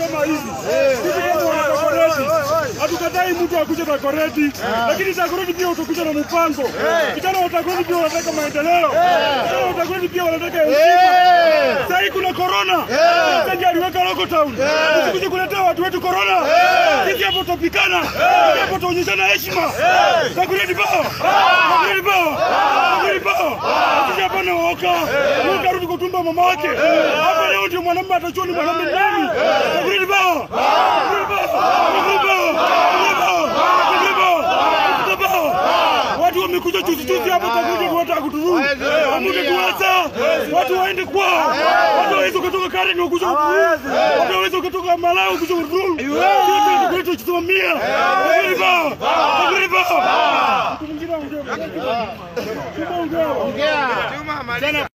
kama hizi. Sisi kama wanakoreti hatukatai mtu akuje na koreti, lakini takoreti pia utakuja na mpango. Vijana wa takoreti pia wanataka maendeleo, vijana wa takoreti pia wanataka heshima. Sahii kuna korona, Msengi aliweka lockdown, usikuje kuletea watu wetu korona. Sisi hapo tutapikana, sisi hapo tutaonyeshana heshima. Takoreti bao, takoreti bao, takoreti bao. Sisi hapa na waoka, Mungu arudi kutumba mama wake. Hapa leo ndio mwanamume atajua ni mwanamume nani. Takoreti bao, takoreti bao, takoreti bao, takoreti bao, takoreti bao, takoreti bao. Watu wamekuja juzi juzi hapa takuja kuwata kutudhuru. Amuke kuwasa. Watu waende kwao. Watu waweze kutoka Karen wakuja kutudhuru. Watu waweze kutoka Malawi kuja kutudhuru. Yote ndio kwetu tusimamia. Takoreti bao, takoreti bao. Mtu mwingine aongee. Ongea. Juma, maliza.